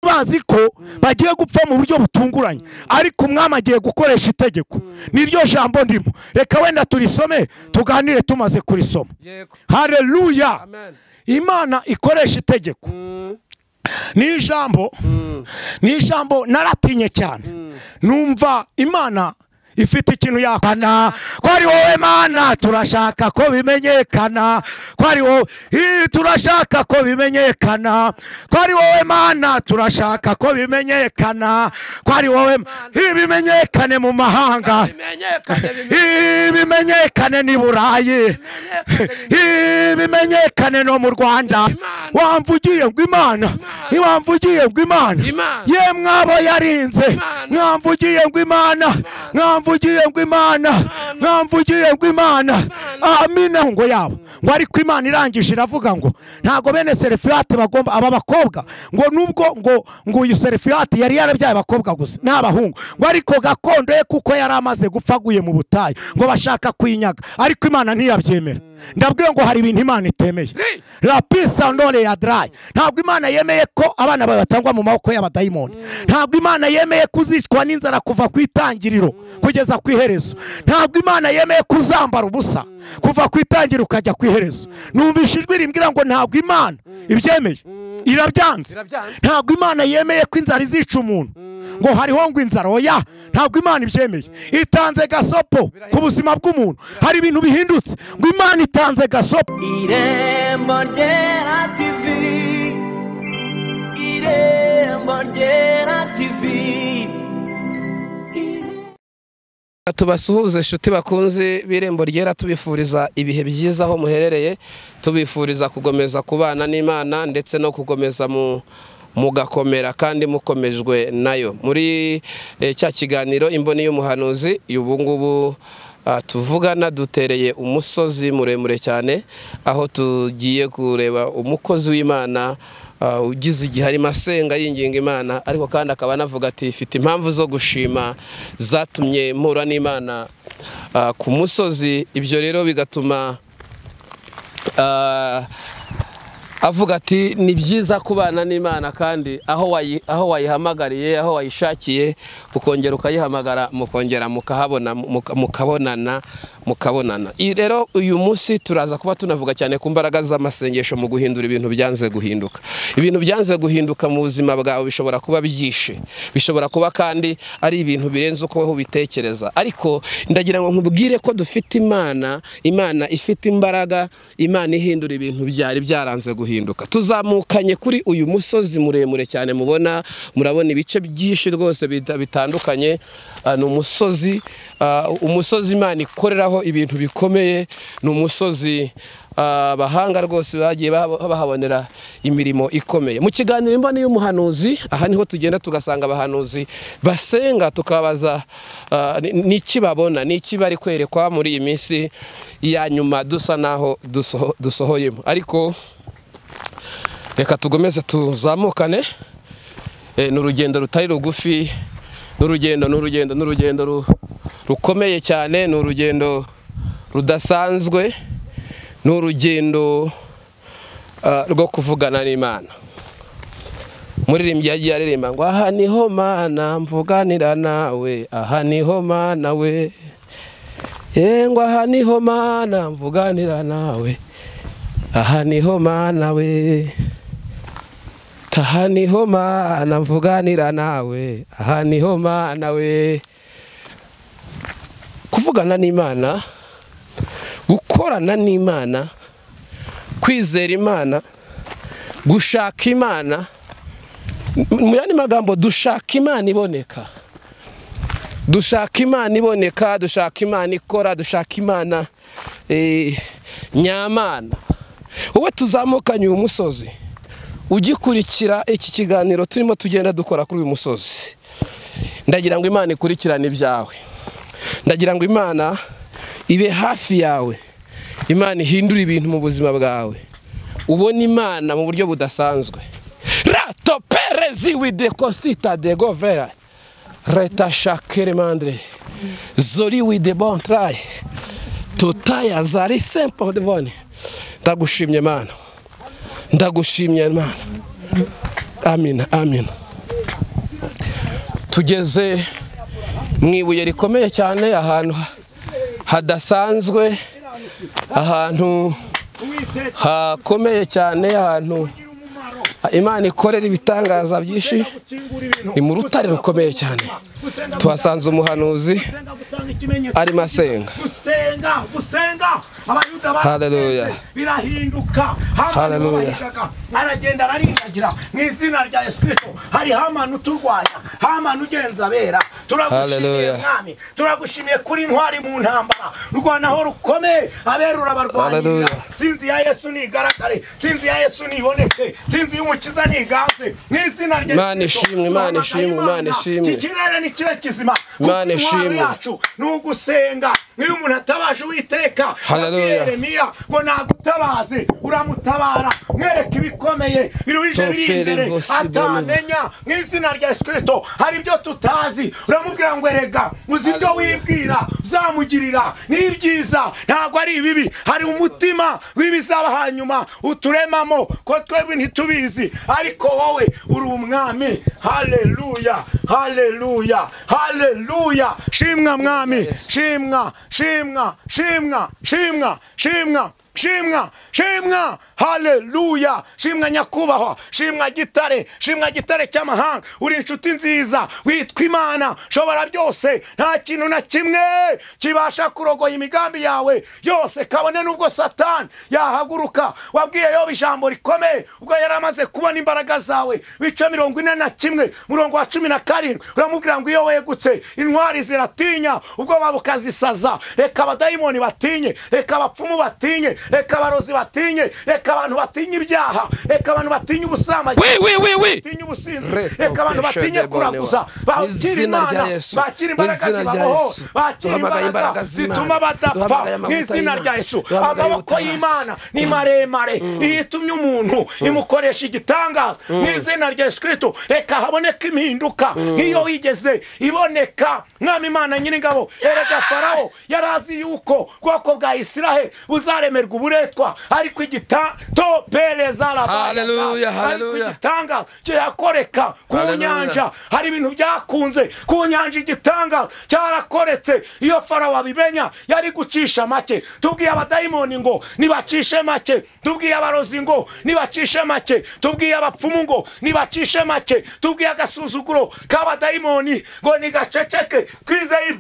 bazi ko bagiye gupfa mu buryo butunguranye ariko umwami agiye gukoresha itegeko niryo jambo ndimo reka wenda turisome tuganire tumaze kurisoma yego hareruya amen imana ikoresha itegeko Mm, ni ijambo mm, ni ijambo naratinye cyane numva imana ifite ikintu yakana ko ari wowe mana turashaka ko bimenyekana ko ari wowe Ii, turashaka ko bimenyekana ko ari wowe mana turashaka ko bimenyekana ko ari wowe Ii, bimenyekane mu mahanga bimenyekane Ii, bimenyekane bimenyekane n'i burayi Ii, bimenyekane no mu rwanda Imana. wamvugiye ngo imana wamvugiye ngo imana Imana. ye mwabo yarinze Imana. mwamvugiye ngo imana mwamvugiye ngo imana mwamvugiye ngo imana amina ngo yabo ngo ariko imana irangije iravuga ngo ntabwo bene serefiyati bagomba aba bakobwa ngo nubwo ngo ngo uyu serefiyati yari yarabyaye abakobwa gusa n'abahungu ngo ariko gakondo ye kuko yari amaze gupfa aguye mu butayu ngo bashaka kwinyaga ariko imana ntiyabyemera ndabwiye ngo hari ibintu imana itemeye Ri. rapisa ndore ya darayi ntabwo imana yemeye ko abana bawe batangwa mu maboko y'abadayimoni ntabwo imana yemeye kuzicwa n'inzara kuva ku itangiriro kugeza ku iherezo ntabwo imana yemeye kuzambara ubusa kuva ku itangiriro ukajya ku iherezo numvise ijwi rimbwira ngo ntabwo imana ibyemeye irabyanze Irabyanze. ntabwo imana yemeye ko inzara izica umuntu ngo hariho ngo inzara oya ntabwo imana ibyemeye itanze gasopo ku buzima bw'umuntu hari ibintu bihindutse ngo imana itanze gasopo irembo ryera tivi irembo ryera tivi tubasuhuze inshuti bakunze b'irembo ryera tubifuriza ibihe byiza aho muherereye tubifuriza kukomeza kubana n'imana ndetse no kukomeza mu mugakomera kandi mukomejwe nayo muri eh, cya kiganiro imboni y'umuhanuzi ubu ngubu ah, tuvugana dutereye umusozi muremure cyane aho tugiye kureba umukozi w'imana Uh, ugize igihe arimo asenga yinginga imana ariko kandi akaba anavuga ati ifite impamvu zo gushima zatumye mpura n'imana uh, ku musozi ibyo rero bigatuma uh, avuga ati ni byiza kubana n'imana kandi aho wayi- aho wayihamagariye aho wayishakiye ukongera ukayihamagara mukongera mukahabona muka- mukabonana mukabonana I- rero uyu munsi turaza kuba tunavuga cyane ku mbaraga z'amasengesho mu guhindura ibintu byanze guhinduka ibintu byanze guhinduka mu buzima bwawe bishobora kuba byishe bishobora kuba kandi ari ibintu birenze uko wowe ubitekereza ariko ndagira ngo nkubwire ko dufite imana imana ifite imbaraga imana ihindura ibintu byari byaranze guhinduka tuzamukanye kuri uyu musozi muremure cyane mubona murabona ibice byinshi rwose bita- bitandukanye Ah, ni umusozi ah, umusozi imana ikoreraho ibintu bikomeye ni umusozi ah, abahanga rwose bagiye baha- bahabonera imirimo ikomeye mu kiganiro imboni y'umuhanuzi aha niho tugenda tugasanga abahanuzi basenga tukabaza ah, ni- ni iki babona ni iki bari kwerekwa muri iyi minsi ya nyuma dusa naho dusoho- dusohoyemo ariko reka tugomeze tuzamukane Eh, ni urugendo rutari rugufi ni urugendo ni urugendo ni urugendo ru- rukomeye cyane ni urugendo rudasanzwe ni urugendo ah, rwo kuvugana n'imana muririmbyi yagiye aririmba ngo aha niho mana mvuganira nawe aha niho mana we yengwa aha niho mana mvuganira nawe aha niho mana we aha niho mana mvuganira nawe aha niho mana we kuvugana n'imana gukorana n'imana kwizera imana gushaka imana mu yandi magambo dushaka imana iboneka dushaka imana iboneka dushaka imana ikora dushaka imana eh, nyamana wowe tuzamukanye uyu musozi ugikurikira iki kiganiro turimo tugenda dukora kuri uyu musozi ndagira ngo imana ikurikirane ibyawe ndagira ngo imana ibe hafi yawe imana ihindure ibintu mu buzima bwawe ubona imana mu buryo budasanzwe rato perezi wide kosita de govera reta shakere mandre zori wide bontraye tutaya zari sempo devone ndagushimye mana ndagushimye mana amina amina tugeze mu ibuye rikomeye cyane ahantu hadasanzwe ahantu hakomeye cyane ahantu imana ikorera ibitangaza byinshi ni mu rutare rukomeye cyane tuhasanze umuhanuzi arimo asenga gusenga gusenga abayuda Hallelujah. basenze birahinduka hamani Hallelujah. babahigaga aragenda ararindagira mu izina rya yesu kirisito hari hamani uturwanya hamani ugenza abera turagushimiye Hallelujah. mwami turagushimiye kuri intwari mu ntambara urwanaho rukomeye abera urabarwanirira Hallelujah. tsinzi ya yesu nigaragare tsinzi ya yesu niboneke tsinzi y'umukiza niganze mu izina rya Imana Yesu Kristo, ishimwe, Imana duhamagaye ishimwe, Imana ishimwe. iki kirere ni kibe kizima kuko Imana intwaro ishimwe. yacu ni ugusenga nk'iyo umuntu atabaje uwiteka Hallelujah. abwiye yeremiya ngo nagutabaze uramutabara mwereke ibikomeye biruhije biri Topere imbere vosi atamenya mu izina rya yesu kirisito hari ibyo tutazi uramubwira ngo erega uzi ibyo Hallelujah. wibwira uzamugirira ni ibyiza ntabwo ari ibibi hari umutima w'ibizaba hanyuma uturemamo ko twebwe ntitubizi ariko wowe uri umwami haleluya haleluya haleluya shimwa mwami Yes. shimwa shimwa shimwa shimwa shimwa shimwa shimwa haleluya shimwa nyakubahwa shimwa gitare shimwa gitare cy'amahanga uri inshuti nziza witwa imana shobora byose nta kintu na kimwe kibasha kurogoya imigambi yawe yose kabone n'ubwo satani yahaguruka wabwiye yoba ijambo rikomeye ubwo yari amaze kubona imbaraga zawe bice mirongo ine na kimwe murongo wa cumi na karindwi uramubwira ngo iyo wegutse intwari ziratinya ubwoba bukazisaza reka abadayimoni batinye reka abapfumu batinye reka abarozi batinye reka abantu batinya ibyaha reka abantu batinya ubusambanyi wi wi wi wi batinya ubusinzi Reto reka abantu peshe batinye de kuraguza bonewa. bakira Mw'izina rya imana Yesu. bakira imbaraga Mw'izina rya zibaho Yesu. bakira Duhamagaye imbaraga imbaraga z'Imana. zituma badapfa Duhamagaye amavuta mw'izina y'Imana. rya yesu Duhamagaye amaboko ubutabazi. y'imana ni maremare iyo itumye umuntu imukoresha igitangaza mw'izina rya yesu kirisito reka haboneke impinduka nk'iyo wigeze iboneka mwami imana nyir'ingabo erega farawo yari azi yuko ubwoko bwa isiraheli buzaremerwa uburetwa ariko igitopereza Hallelujah, ariko hallelujah. igitangaza kirakoreka ku Hallelujah. nyanja hari ibintu byakunze ku nyanja igitangaza cyarakoretse iyo farawo abimenya yari gucisha make tubwiye abadayimoni ngo nibacishe make tubwiye abarozi ngo nibacishe make tubwiye abapfumu ngo nibacishe make tubwiye agasuzuguro k'abadayimoni ngo nigaceceke twizeye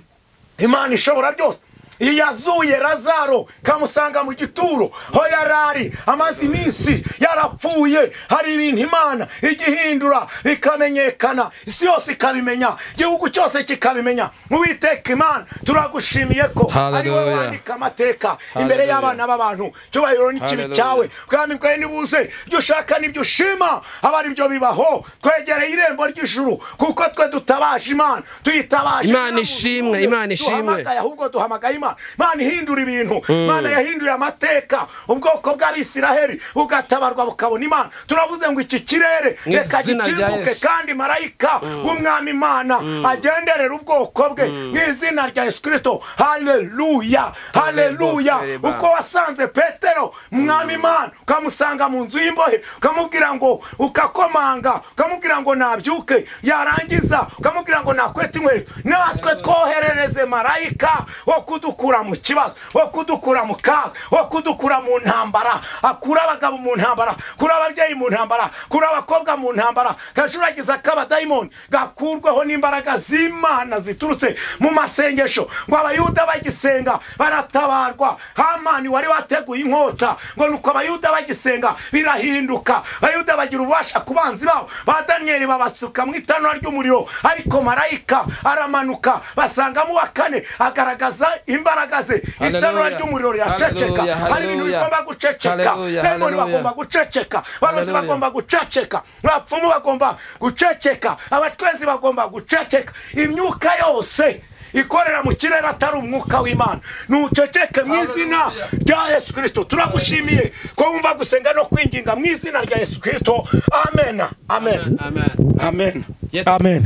imana ishobora byose yazuye razaro kamusanga mu gituro ho yarari amaze iminsi yarapfuye hari ibintu imana igihindura ikamenyekana isi yose ikabimenya igihugu cyose kikabimenya mubiteka imana turagushimiye ko ari wowe Hallelujah. wandika amamateka imbere y'abana b'abantu cyubahiro n'ikibi Hallelujah. cyawe bwami bwawe nibuze ibyo ushaka n'ibyo ushima aba ari byo bibaho twegereye irembo ry'ijuru kuko twe dutabaje imana tuyitabaje Imana nta muntu ishimwe, n'umwe Imana ishimwe. duhamagaye, ahubwo duhamagaye imana imana ihindura ibintu imana yahinduye amateka ubwoko bw'abisiraheli bugatabarwa bukabona imana turavuze ngo iki kirere Mu reka izina rya gikinguke Yesu. kandi marayika w'umwami imana agenderera ubwoko bwe mu izina rya yesu kirisito haleluya haleluya Hallelujah. uko wasanze petero mwami imana ukamusanga mu nzu y'imbohe ukamubwira ngo ukakomanga ukamubwira ngo nabyuke yarangiza ukamubwira ngo nakwete inkweto natwe twoherereze marayika wo kudukura mu kibazo wo kudukura mu kaga wo kudukura mu ntambara akura abagabo mu ntambara kuri ababyeyi mu ntambara kuri abakobwa mu ntambara gajuragiza k'abadayimoni gakurweho n'imbaraga z'imana ziturutse mu masengesho ngo abayuda bagisenga baratabarwa hamani wari wateguye inkota ngo nuko abayuda bagisenga birahinduka abayuda bagira ububasha ku banzi babo ba daniyeli babasuka mu itanura ry'umuriro ariko marayika aramanuka basangamo uwa kane agaragaza imbaraga ze itanura Hallelujah. ry'umuriro riraceceka Hallelujah, hari ibintu hallelujah. bigomba guceceka Hallelujah, demoni hallelujah. bagomba guceceka barozi Hallelujah. bagomba guceceka abapfumu bagomba guceceka abatwezi bagomba guceceka imyuka yose ikorera mu kirere atari umwuka w'imana nuceceke mu izina rya yesu kirisito turagushimiye ko wumva gusenga no kwinginga mu izina rya yesu kirisito amen amen Amen. amen Yes. amen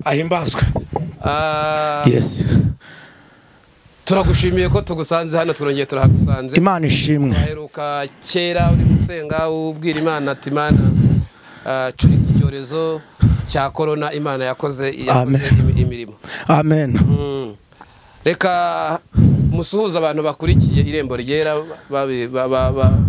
ahimbazwe Ah, yes turagushimiye ko tugusanze hano twongeye turahagusanze imana ishimwe aheruka kera uri gusenga ubwira imana ati mana ah, curika icyorezo cya korona imana yakoze Amen. yakoze imi- imirimo amen Mm. reka musuhuze abantu bakurikiye irembo ryera babi- ba- ba- ba-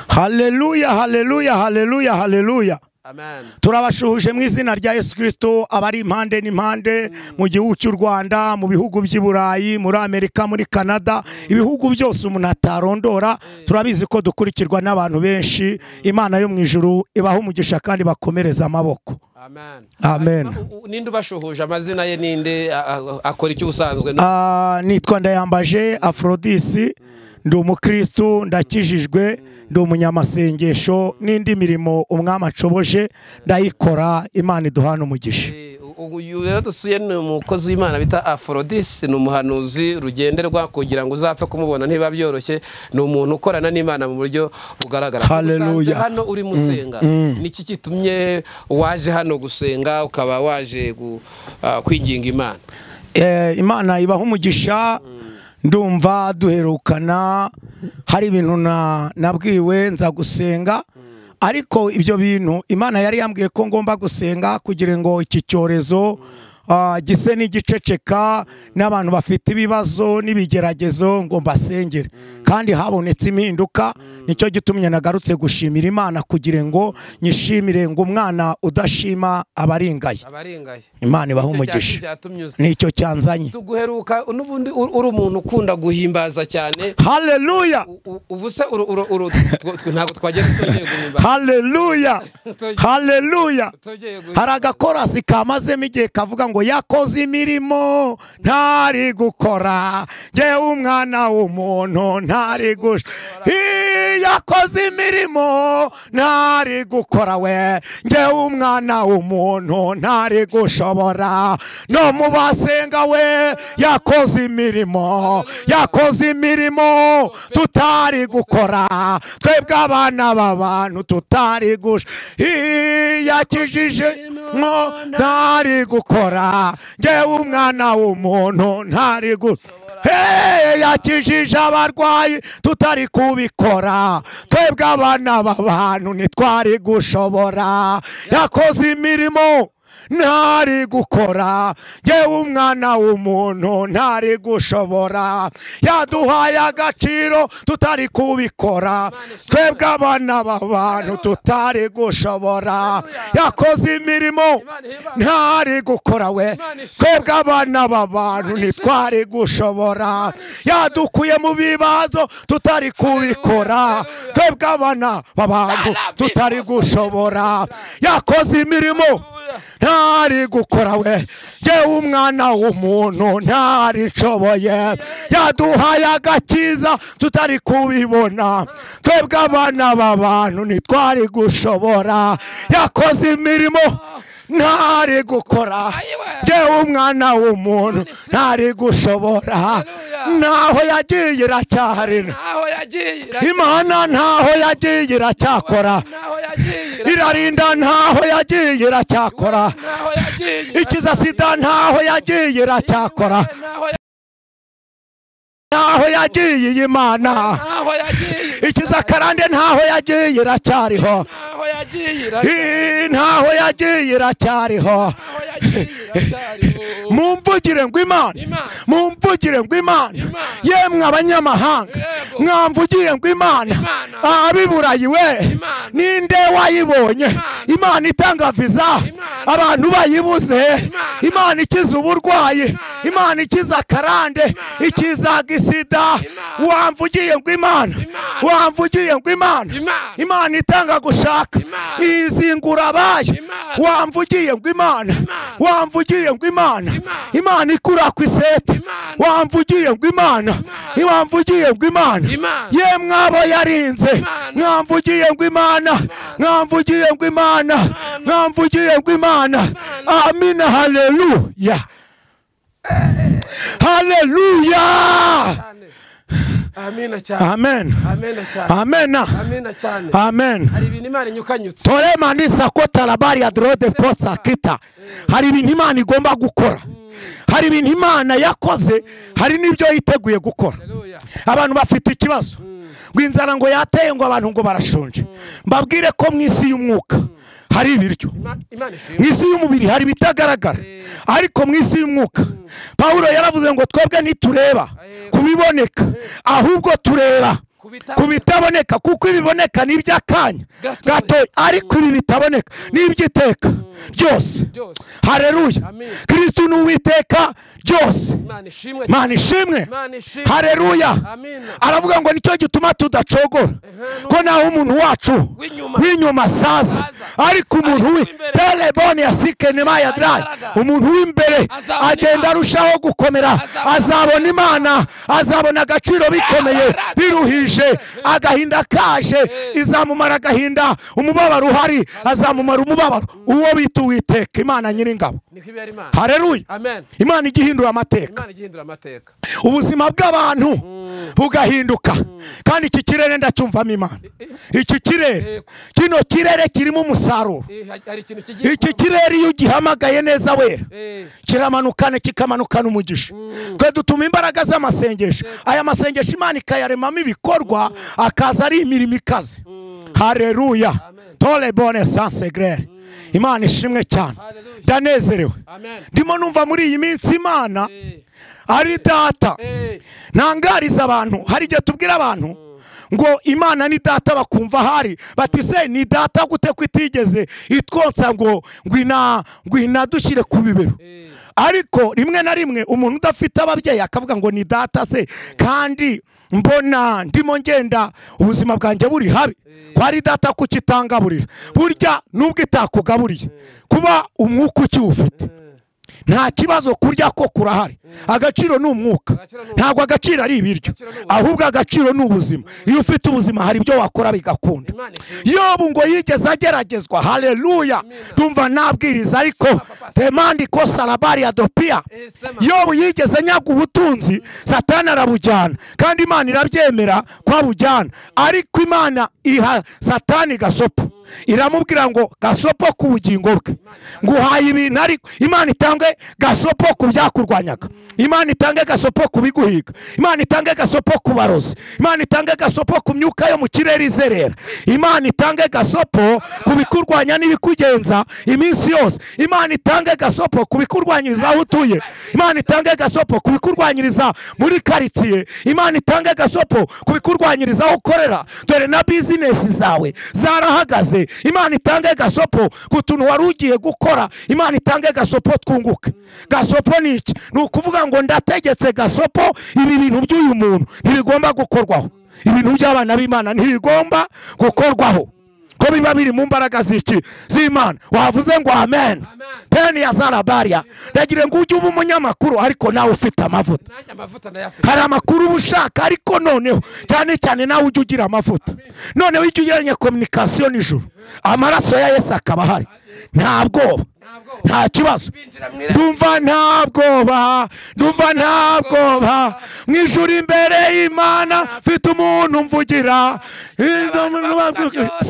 haleluya haleluya haleluya haleluya amen turabashuhuje mu izina rya yesu kirisito abari impande n'impande mu gihugu cy'u rwanda mu bihugu by'i burayi muri amerika muri canada ibihugu byose umuntu atarondora turabizi ko dukurikirwa n'abantu benshi imana yo mu ijuru ibaha umugisha kandi bakomereze amaboko amen Amen. Hanyuma, u- u- ninde ubashuhuje amazina ye ninde a- a- akora icyo ubusanzwe ni- Ah, nitwa ndayambaje afrodisi ndi umukristu ndakijijwe ndi umunyamasengesho n'indi mirimo umwami acoboje ndayikora imana iduhana umugisha Eh, ubu uyu rero dusuye ni umukozi w'imana bita aforodisi ni umuhanuzi rugenderwa kugira ngo uzapfe kumubona ntiba byoroshye ni umuntu ukorana n'imana mu buryo bugaragara Hallelujah. Usanze hano uri musenga niki kitumye waje hano gusenga ukaba waje gu- ah, kwinginga imana Eh, imana ibaha umugisha ndumva duherukana hari ibintu na- nabwiwe nza gusenga ariko ibyo bintu imana yari yambwiye ko ngomba gusenga kugira ngo iki cyorezo ah, gise n'igiceceka n'abantu bafite ibibazo n'ibigeragezo ngo mbasengere kandi habonetse impinduka nicyo gitumye nagarutse gushimira imana kugira ngo nyishimire ngo umwana udashima abaringaye abaringaye imana ibaha Icyo cyacu umugisha cyatumye uza. nicyo cyanzanye tuguheruka n'ubundi uri uri umuntu ukunda guhimbaza cyane haleluya U- u- ubu se uru- uru- uru- tw- tw- ntabwo twajya twongeye guhimbaza haleluya haleluya Twongeye guhimbaza. hari agakorasi kamazemo igihe kavuga ngo yakoze imirimo ntari gukora ngewe umwana w'umuntu ntari gusha Ii, yakoze imirimo ntari gukora we ngewe umwana w'umuntu ntari gushobora no mu basenga we yakoze imirimo yakoze imirimo tutari gukora twebwe abana b'abantu tutari gusha Ii, yakijije mwo ntari gukora ngewe umwana w'umuntu ntari gukora Hey, yakijije abarwayi tutari kubikora twebwe abana b'abantu ntitwari gushobora yakoze imirimo ntari gukora ngewe umwana w'umuntu ntari gushobora yaduhaye agaciro tutari kubikora twebwe abana b'abantu tutari gushobora yakoze imirimo ntari gukora we twebwe abana b'abantu ntitwari gushobora yadukuye mu bibazo tutari kubikora twebwe abana b'abantu tutari gushobora yakoze imirimo ntari gukora we ngewe umwana w'umuntu ntarishoboye yaduhaye agakiza tutari kubibona twebwe abana b'abantu ntitwari gushobora yakoze imirimo ntari gukora ngewe umwana w'umuntu ntari gushobora naho yagiye iracyahari ntaho yagiye imana ntaho yagiye iracyakora ntaho yagiye irarinda ntaho yagiye iracyakora ntaho yagiye ikiza sida ntaho yagiye iracyakora ntaho ya- ntaho yagiye iyi mana ntaho yagiye ikiza karande ntaho yagiye iracyariho ntaho yagiye Ii, ntaho yagiye iracyariho ntaho yagiye iracyariho. mumvugire ngo imana Imana. mumvugire ngo imana Imana. yemwe abanyamahanga Yego. mwamvugiye ngo imana Imana. abiburayi we Imana. ninde wayibonye imana itanga viza Imana. abantu bayibuze imana ikiza uburwayi imana ikiza akarande ikiza gisida wamvugiye ngo imana wamvugiye ngo imana Imana. imana itanga gushaka Imana. izingura abayo Imana. wamvugiye ngo imana wamvugiye ngo imana imana ikura ku isete Imana. wamvugiye ngo imana wamvugiye ngo imana Imana. ye mwabo yarinze Imana. mwamvugiye ngo imana mwamvugiye ngo imana mwamvugiye ngo imana amina haleluya haleluya amina cyane amen amina cyane amena amina cyane amen hari ibintu imana inyukanyutse torema nisako tarabari ya dorode posa kita hari ibintu imana igomba gukora hari ibintu imana yakoze hari n'ibyo yiteguye gukora Haleluya. abantu bafite ikibazo ngo inzara ngo yateye ngo abantu ngo barashonje mbabwire ko mu isi y'umwuka hari ibiryo Ima- imana ishimwe mu isi y'umubiri hari ibitagaragara ariko mu isi y'umwuka pawulo yaravuze ngo twebwe ntitureba ku biboneka ahubwo tureba Ku bita- ku bitaboneka kuko ibiboneka ni iby'akanya Gatoya. gatoya ariko ibi bitaboneka ni iby'iteka ryose byose hareruya Amen. kirisitu ni uwiteka ryose imana ishimwe mana ishimwe imana ishimwe hareruya Amina. aravuga ngo nicyo gituma tudacogora ko naho umuntu wacu W'inyuma. w'inyuma asaza Asaza. ariko umuntu Ariko w'i uw'imbere. telebone ya sikenema ya drayi Agaragara. umuntu w'imbere Azabona agenda Imana. arushaho gukomera Azabona azabona imana azabona agaciro bikomeye Agaragara. biruhije agahinda kaje izamumara agahinda umubabaro uhari azamumara umubabaro uwo bita uwiteka imana nyir'ingabo niko ibera imana hareruya amen imana ijya ihindura amateka imana igihindura amateka ubuzima bw'abantu bugahinduka kandi iki kirere ndacyumvamo imana iki kirere Yego. kino kirere kirimo umusaruro Eh, hari ikintu kigiye iki kuba. kirere iyo ugihamagaye neza wera Eh, kiramanukana kikamanukana umugisha twe dutuma imbaraga z'amasengesho aya masengesho imana ikayaremamo ibikorwa akaza ari imirimo ikaze hareruya tore bone sansegrere imana ishimwe cyane Hallelujah. ndanezerewe amen ndimo numva muri iyi minsi imana Eh, ari data eh, ntangariza abantu hari igihe tubwira abantu ngo imana ni data bakumva ahari bati se ni data gute ko itigeze itwonsa ngo ngwina ngwina dushyire ku bibero eh, ariko rimwe na rimwe umuntu udafite ababyeyi akavuga ngo ni data se kandi mbona ndimo ngenda ubuzima bwanjye buri habi ko ari data kukitangaburira burya nubwo itakugaburiye kuba umwuka ukiwufite nta kibazo kurya ko kurahari agaciro ni umwuka Agaciro ni ntabwo agaciro ari ibiryo Agaciro ni ubuzima. ahubwo agaciro ni ubuzima iyo ufite ubuzima hari ibyo wakora bigakunda imana ishimwe yobu ngo yigeze ageragezwa haleluya ndumva nabwiriza ariko demandi ko sarabari ya dopiya Eh, sema. yobu yigeze nyaga ubutunzi satani arabujyana kandi imana irabyemera ko abujyana ariko imana iha satani gasopo iramubwira ngo gasopo ku bugingo bwe nguhaye ibintu ariko imana itange gasopo ku byakurwanyaga imana itange gasopo ku biguhiga imana itange gasopo ku barozi imana itange gasopo ku myuka yo mu kirere izerera imana itange gasopo ku bikurwanya n'ibikugenza iminsi yose imana itange gasopo ku bikurwanyiriza aho utuye imana itange gasopo ku bikurwanyiriza muri karitsiye imana itange gasopo ku bikurwanyiriza aho ukorera dore na bizinesi zawe zarahagaze imana itange gasopo ku tuntu wari ugiye gukora imana itange gasopo twunguke gasopo ni iki ni ukuvuga ngo ndategetse gasopo ibi bintu by'uyu muntu ntibigomba gukorwaho ibintu by'abana b'imana ntibigomba gukorwaho ko biba biri mu mbaraga z'iki z'imana wavuze ngo amen peni ya zarabariya ndagira ngo ujye uba umunyamakuru ariko nawe ufite amavuta nanjye amavuta ndayafite hari amakuru uba ushaka ariko noneho cyane cyane nawe ujye ugira amavuta noneho ujye ugiranye kominikasiyo nijoro amaraso ya yesu akaba ahari nta bwoba ntabwo nta kibazo binjira mu irembo ndumva nta bwoba ndumva nta bwoba mu ijuru imbere y'imana mfite umuntu umvugira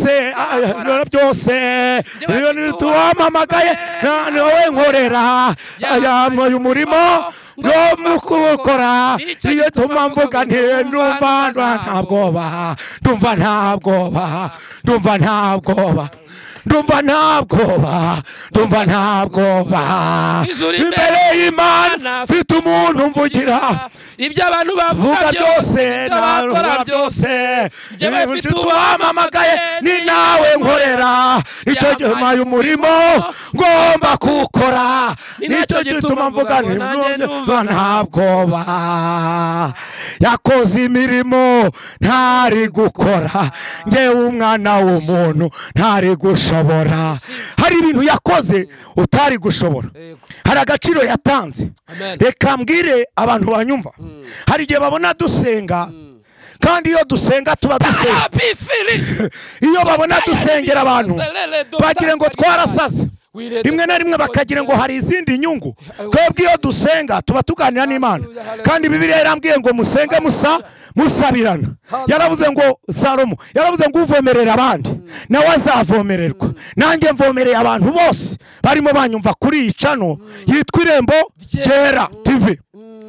se ibintu byose ibintu tuwamamagaye wowe nkorera yambaye umurimo ngo mukukora iyo tuma mvuga nti ndumva nta bwoba ndumva nta bwoba ndumva nta bwoba ndumva nta bwoba ndumva nta bwoba Ijuru imbere y'imana mfite umuntu umvugira ibyo abantu vuga bavuga byose ibyo bakora nabikora byose byose yewe Yewe mfite mfite uwamamagaye ni nawe nkorera icyo gihe mpaye umurimo ngomba kuwukora Ni nicyo nacyo gituma mvuga ngo nti nanjye ndumva ndumva nta bwoba yakoze imirimo ntari gukora ngewe umwana w'umuntu ntari gushobora hari ibintu yakoze utari gushobora Yego. hari agaciro yatanze Amen. reka mbwire abantu banyumva hari igihe babona dusenga kandi iyo dusenga tuba dusenga abifiri iyo babona dusengera abantu bagira ngo twarasaze Wirede. rimwe na rimwe bakagira ngo hari izindi nyungu twebwe iyo dusenga tuba tuganira n'imana kandi bibiliya yarambwiye ngo musenge musa musabirana yaravuze ngo salomo yaravuze ngo uvomerera abandi nawe azavomererwa nanjye mvomereye abantu bose barimo banyumva kuri iyi cano yitwa irembo ryera tv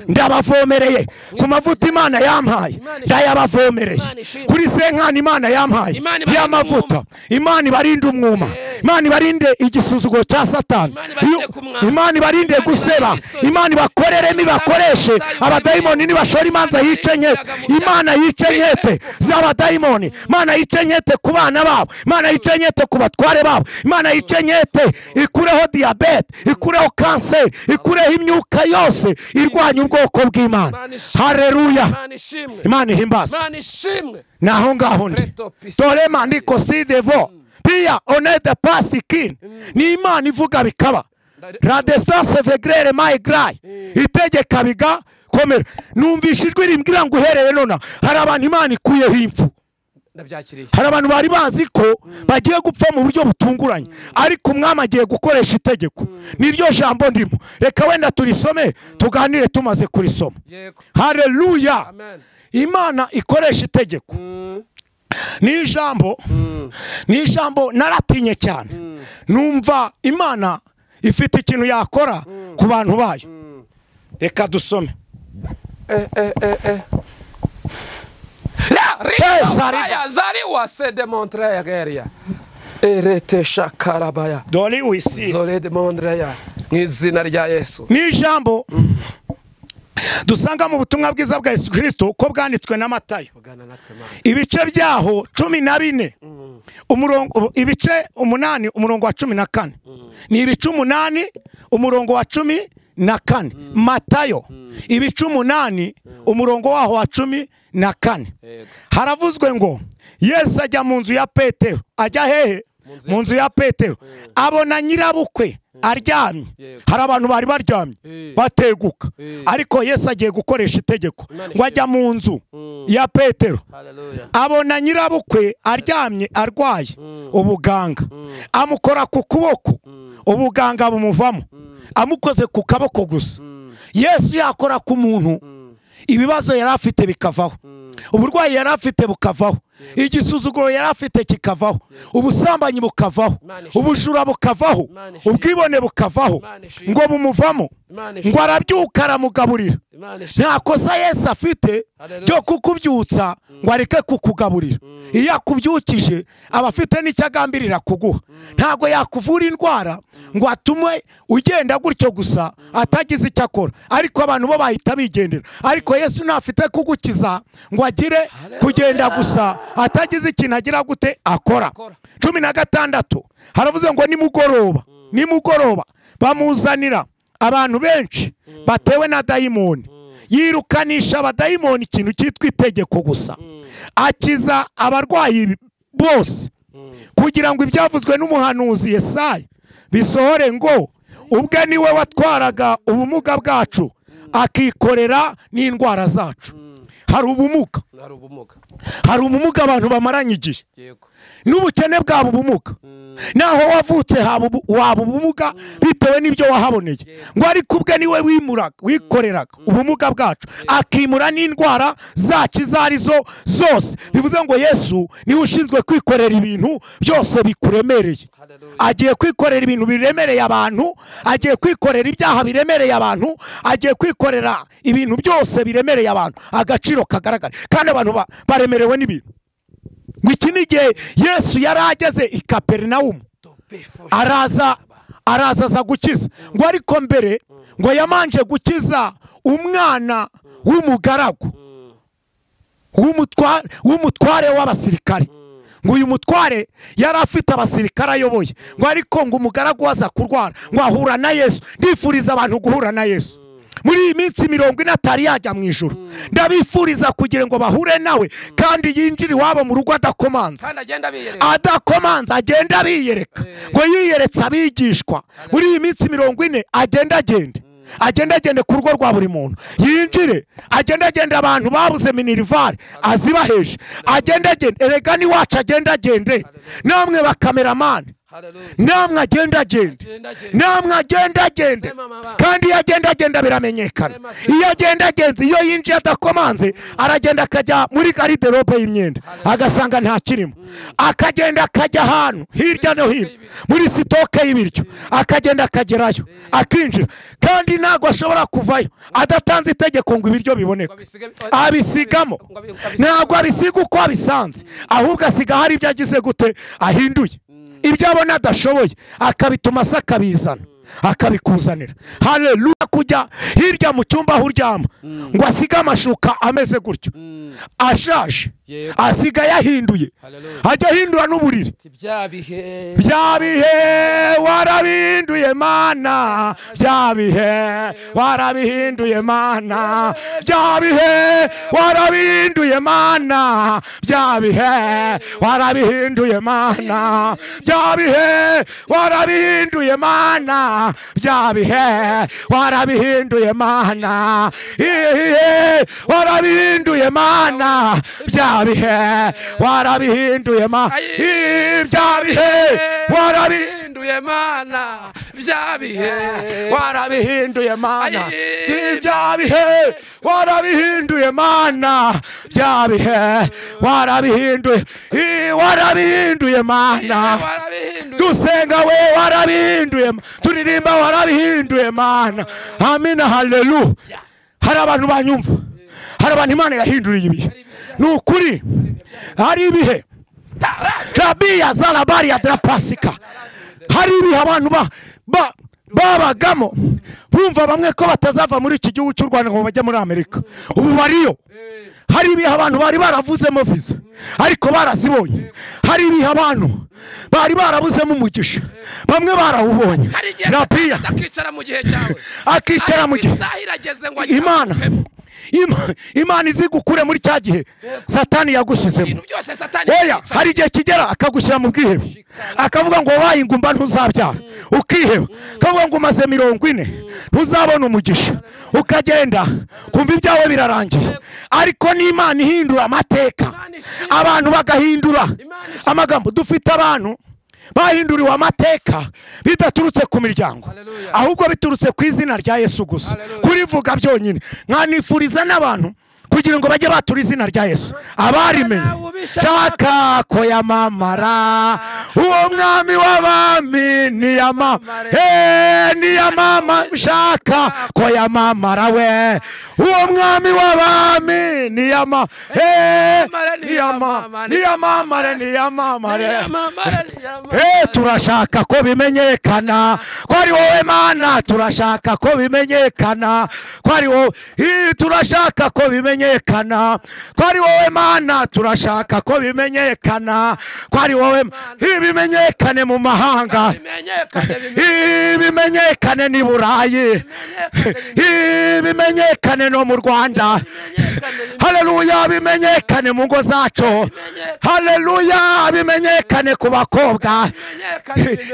ndabavomereye ku mavuta imana yampaye Imana ishimwe. ndayabavomereye Imana ishimwe. kuri senkani imana yampaye Imana ibarinde y'amavuta umwuma. imana ibarinde umwuma Eh. imana ibarinde igisuzuguro cya satani Imana ibarinde Iyo- kumwambura. imana ibarinde Imana guseba ibarinde isoni. imana ibakoreremo ibakoreshe Imana ibarinde abadayimoni nibashora imanza Imana yice ibarinde nkete ibyaga mu imana yice nkete z'abadayimoni imana yice nkete ku bana babo imana yice nkete ku batware babo imana yice nkete ikureho diyabete ikureho kanseri ikureho imyuka yose irwanya ubwoko bw'imana Imana ishimwe. hareruya imana ishimwe imana ihimbaza imana ishimwe ni aho ngaho ndi Preto pisi. torema ndiko si devo piya onede pasi kini ni imana ivuga bikaba la distance vegrere mayigrayi itegeka biga komera numvishe ijwi rimbwira ngo uhereye nona hari abantu imana ikuyeho impfu ndabyakiriye hari abantu bari bazi ko bagiye gupfa mu buryo butunguranye ariko umwami agiye gukoresha itegeko niryo jambo ndimo reka wenda turisome tuganire tumaze kurisoma yego hareruya amen imana ikoresha itegeko Mm, ni ijambo mm, ni ijambo naratinye cyane numva imana ifite ikintu yakora ku bantu bayo mm. reka dusome Eh, eh, eh, eh. La Eh, rika zari- ubaya, zari wase demontre ya geria. Erete shakarabaya. dore wisire Zore demontre ya. Mu izina rya Yesu. ni ijambo dusanga mu butumwa bwiza bwa yesu kirisito ko bwanditswe na matayo Vugana natwe Mana. ibice byaho cumi na bine umurongo ibice umunani umurongo wa cumi na kane ni ibice umunani umurongo wa cumi na kane matayo ibice umunani umurongo waho wa cumi na kane Yego. haravuzwe ngo yesu ajya mu nzu ya petero ajya hehe nzu ya mu nzu ya petero abona nyirabukwe aryamye Yego. hari abantu bari baryamye Eh. bateguka Eh. ariko yesu agiye gukoresha itegeko Imana ngo ajya mu nzu Mm. ya petero Hallelujah. abona nyirabukwe aryamye arwaye ubuganga amukora ku kuboko ubuganga bumuvamo amukoze ku kaboko gusa yesu yakora ku muntu ibibazo yari afite bikavaho uburwayi yari afite bukavaho igisuzuguro yari afite kikavaho ubusambanyi bukavaho Imana ishimwe. ubujura bukavaho Imana ishimwe. ubwibone bukavaho Imana ishimwe. ngo bumuvamo Imana ngo ishimwe. arabyuka aramugaburira Imana ishimwe. nta kosa yesu afite Haleluya. ryo kukubyutsa ngo areke kukugaburira iyo akubyukije aba afite n'icyo agambirira kuguha ntabwo yakuvura indwara ngo atume ugenda gutyo gusa atagize icyo akora ariko abantu bo bahita bigendera ariko yesu ntafite kugukiza ngo agire kugenda gusa atagize ikintu agira gute akora Akora. cumi na gatandatu haravuze ngo nimugoroba nimugoroba bamuzanira abantu benshi batewe na dayimoni yirukanisha abadayimoni ikintu cyitwa itegeko gusa akiza abarwayi bose kugira ngo ibyavuzwe n'umuhanuzi Yesaya bisohore ngo ubwe niwe watwaraga ubumuga bwacu akikorera n'indwara zacu hari ubumuga Hari ubumuga. hari ubumuga abantu bamaranye igihe Yego. n'ubukene bwaba ubumuga naho wavutse haba ubu- waba ubumuga bitewe n'ibyo wahaboneye ngo ariko ubwe niwe wimuraga wikoreraga ubumuga bwacu akimura n'indwara zacu izo ari zo zose bivuze ngo yesu niwe ushinzwe kwikorera ibintu byose bikuremereye Hallelujah. agiye kwikorera ibintu biremereye abantu agiye kwikorera ibyaha biremereye abantu agiye kwikorera ibintu byose biremereye abantu agaciro kagaragara kandi abantu ba- baremerewe n'ibintu ngo iki ni igihe yesu yari ageze i kaperinawumu To be for sure. araza araza aza gukiza ngo ariko mbere ngo yamanje gukiza umwana w'umugaragu w'umutwa- w'umutware w'abasirikare ngo uyu mutware yari afite abasirikare ayoboye ngo ariko ngo umugaragu aza kurwara ngo ahura na yesu ndifuriza abantu guhura na yesu muri iyi minsi mirongo ine atari yajya mu ijoro ndabifuriza kugira ngo bahure nawe kandi yinjire iwabo mu rugo adakomanze Kandi agenda biyereka. adakomanza agenda abiyereka ngo yiyeretse abigishwa muri iyi minsi mirongo ine agenda agende agenda agende ku rugo rwa buri muntu yinjire agenda agende abantu babuze minirivare azibaheje agenda agende erega n'iwacu agenda agende namwe bakameramani Hallelujah. namwe agenda agenda Agenda agenda. namwe agenda agenda Sema mama. kandi iyo agenda agenda biramenyekana Sema, sema. iyo agenda agenze iyo yinjiye adakomanze aragenda akajya muri gariderobe y'imyenda agasanga nta kirimo akagenda akajya ahantu hirya no hino muri sitoke y'ibiryo akagenda akagerayo akinjira kandi ntabwo ashobora kuvayo adatanze itegeko ngo ibiryo biboneke abisige- abisigamo ngo abi- ngo abisige- ntabwo abisiga uko abisanze ahubwo asiga hari ibyo agize gute ahinduye ibyo abona adashoboye akabituma se akabizana akabikuzanira hareruya kujya hirya mu cyumba aho uryama ngo asige amashuka ameze gutyo ashaje Yego. asigaye ahinduye Hallelujah. ajya ahindura n'uburiri Ati, bya bihe bya bihe warabihinduye mana bya bihe warabihinduye mana bya bihe warabihinduye mana bya bihe warabihinduye mana bya bihe warabihinduye mana bya bihe warabihinduye mana Ibihe warabihinduye mana bya bihe warabihinduye mana ibya bihe warabihinduye warabihinduye mana bya warabihinduye bihe mana Ayi. ibya bihe warabihinduye mana bya bihe warabihinduye I, warabihinduye mana warabihinduye dusenga we warabihinduye ma- turirimba warabihinduye mana amina haleluya hari abantu banyumva hari abantu imana yahinduriye ibihe ni ukuri hari ibihe rabiya zarabariya darapasika hari ibihe abantu ba- ba- babagamo bumva bamwe ko batazava muri iki gihugu cy'u rwanda ngo bajye muri amerika ubu bariyo hari ibihe abantu bari baravuzemo viza ariko barazibonye hari ibihe abantu bari barabuzemo umugisha bamwe barawubonye hari igihe rabiya akicara mu gihe cyawe akicara mu gihe isaha irageze ngo ajye imana agukemo. Ima- imana izigukure muri cya gihe satani yagushyizemo ibintu byose satani oya yica. hari igihe kigera akagushyira mu bwihebe akavuga ngo wabaye ingumba ntuzabyara ukiheba akavuga ngo umaze mirongo ine ntuzabona umugisha ukagenda kumva ibyawe birarangiye ariko n'imana ihindura amateka abantu bagahindura amagambo dufite abantu bahinduriwe amateka bidaturutse ku miryango Hallelujah. ahubwo biturutse ku izina rya yesu gusa Hallelujah. kurivuga byonyine mwanifuriza n'abantu kugira ngo bajye batura izina rya yesu abarimenye Nawe ubishaka. shaka ko yamamara uwo mwami w'abami niyama Eh, niyamama shaka ko yamamara we uwo mwami w'abami niyama Eh, niyama niyamamare niyamamare Eh, turashaka ko bimenyekana ko ari wowe mana turashaka ko bimenyekana ko ari wowe Ii, turashaka ko bimenyekana ko ari wowe mana turashaka ko bimenyekana ko ari wowe Ii, bimenyekane mu mahanga Ii, bimenyekane n'i burayi Ii, bimenyekane no mu rwanda haleluya bimenyekane mu ngo zacu haleluya bimenyekane ku bakobwa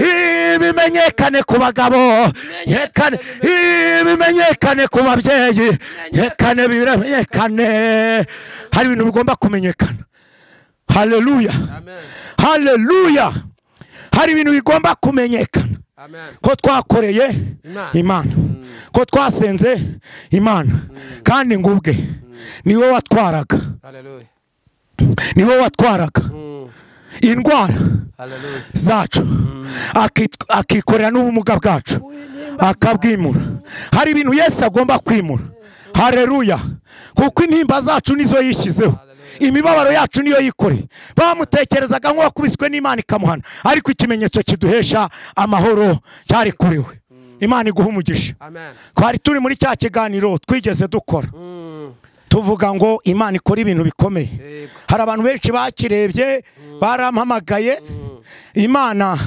Ii, bimenyekane ku bagabo Yekane. Ii, bimenyekane ku babyeyi yekane bimenyekane hari ibintu bigomba kumenyekana haleluya haleluya hari ibintu bigomba kumenyekana ko twakoreye Imana. imana ko twasenze imana kandi ngo ubwe niwe watwaraga niwe watwaraga indwara zacu akit- akikorera n'ubumuga bwacu akabwimura hari ibintu yesu agomba kwimura hareruya kuko intimba zacu nizo yishyizeho imibabaro yacu niyo yikoreye bamutekerezaga nk'uwakubiswe n'imana ikamuhana ariko ikimenyetso kiduhesha amahoro cyari kuri we imana iguha umugisha twari turi muri cya kiganiro twigeze dukora tuvuga ngo imana ikora ibintu bikomeye Yego. hari abantu benshi bakirebye barampamagaye imana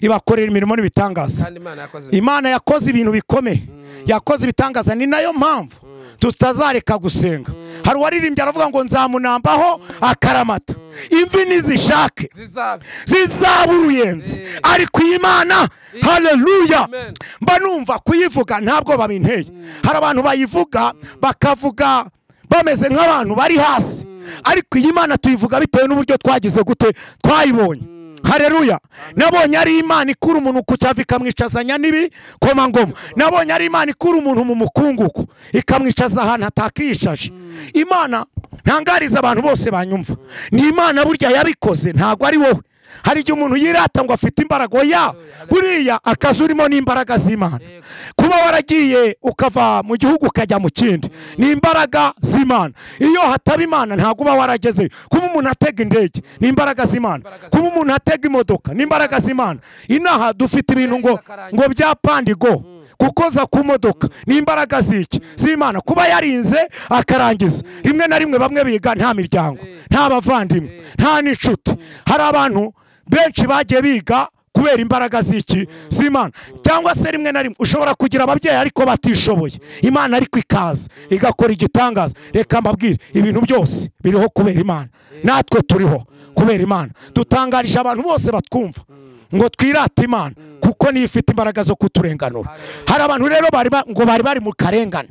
ibakorera imirimo n'ibitangaza kandi imana yakoze imana yakoze ibintu bikomeye yakoze ibitangaza ni nayo mpamvu tutazareka gusenga hari uwaririmbye aravuga ngo nzamunambaho akaramata imvi nizishake zizabe zizaba uruyenzi ariko iyi mana hareruya Amen. mba numva kuyivuga ntabwo babinteye hari abantu bayivuga bakavuga bameze nk'abantu bari hasi ariko iyi mana tuyivuga bitewe n'uburyo twagize gute twayibonye hareruya nabonye ari imana ikura umuntu ku cyavu ikamwicazanya n'ibi komangoma nabonye ari imana ikura umuntu mu mukungugu ikamwicaza ahantu hatakiyishaje imana ntangariza abantu bose banyumva ni imana burya yabikoze ntabwo ari wowe hari igihe umuntu yirata ngo afite imbaraga oya buriya akazi urimo ni imbaraga z'imana kuba waragiye ukava mu gihugu ukajya mu kindi ni imbaraga z'imana iyo hataba imana ntabwo uba waragezeyo kuba umuntu atega indege ni imbaraga z'imana kuba umuntu atega imodoka ni imbaraga z'imana inaha dufite ibintu ngo ngo byapandigo gukoza ku modoka ni imbaraga z'iki z'imana kuba yarinze akarangiza rimwe na rimwe bamwe biga nta miryango nta bavandimwe nta n'inshuti hari abantu benshi bagiye biga kubera imbaraga z'iki z'imana cyangwa se rimwe na rimwe ushobora kugira ababyeyi ariko batishoboye imana ariko ikaza igakora igitangaza reka mbabwire ibintu byose biriho kubera imana natwe turiho kubera imana dutangarije abantu bose batwumva ngo twirate imana kuko niyo ifite imbaraga zo kuturenganura hari abantu rero bari ba- ngo bari bari mu karengane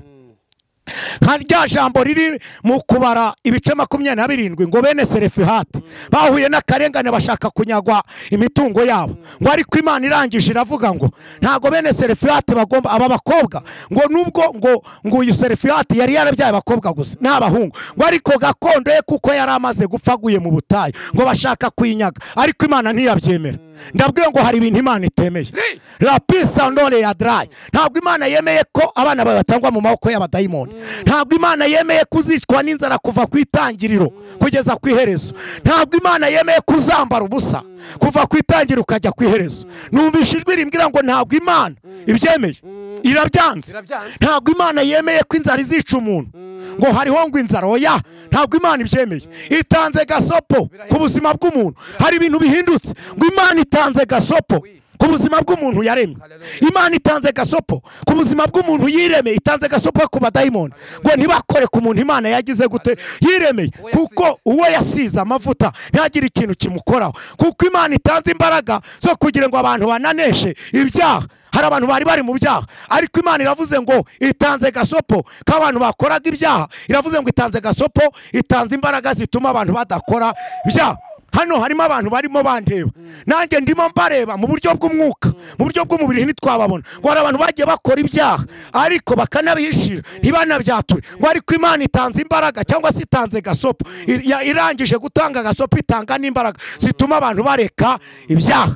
nka rya jambo riri mu kubara ibice makumyabiri na birindwi ngo bene serefihati bahuye n'akarengane bashaka kunyagwa imitungo yabo ngo ariko imana irangije iravuga ngo ntabwo bene serefihati bagomba aba bakobwa ngo nubwo ngo ngo uyu serefihati yari yarabyaye abakobwa gusa n'abahungu ngo ariko gakondo ye kuko yari amaze gupfa aguye mu butayu ngo bashaka kwinyaga ariko imana ntiyabyemera ndabwiye ngo hari ibintu imana itemeye rapisa ndore ya darayi ntabwo imana yemeye ko abana bawe batangwa mu maboko y'abadayimoni ntabwo imana yemeye kuzicwa n'inzara kuva ku itangiriro kugeza ku iherezo ntabwo imana yemeye kuzambara ubusa kuva ku itangiriro ukajya ku iherezo numvise ijwi rimbwira ngo ntabwo imana ibyemeye irabyanze Irabyanze. ntabwo imana yemeye ko inzara izica umuntu ngo hariho ngo inzara oya ntabwo imana ibyemeye itanze gasopo ku buzima bw'umuntu hari ibintu bihindutse ngo imana itanze gasopo ku buzima bw'umuntu yaremye imana itanze gasopo ku buzima bw'umuntu yiremeye itanze gasopo ku badayimoni ngo ntibakore ku muntu imana yagize gute yiremeye kuko uwo yasize amavuta ntagire ikintu kimukoraho kuko imana itanze imbaraga zo kugira ngo abantu bananeshe ibyaha hari abantu bari bari mu byaha ariko imana iravuze ngo itanze gasopo k'abantu bakoraga ibyaha iravuze ngo itanze gasopo itanze imbaraga zituma abantu badakora ibyaha hano harimo abantu barimo bandeba nanjye ndimo mbareba mu buryo bw'umwuka mu buryo bw'umubiri ntitwababona ngo hari abantu bagiye bakora ibyaha ariko bakanabihishira ntibanabyature ngo ariko imana itanze imbaraga cyangwa se itanze gasopo I- ya- irangije gutanga gasopo itanga n'imbaraga zituma abantu bareka ibyaha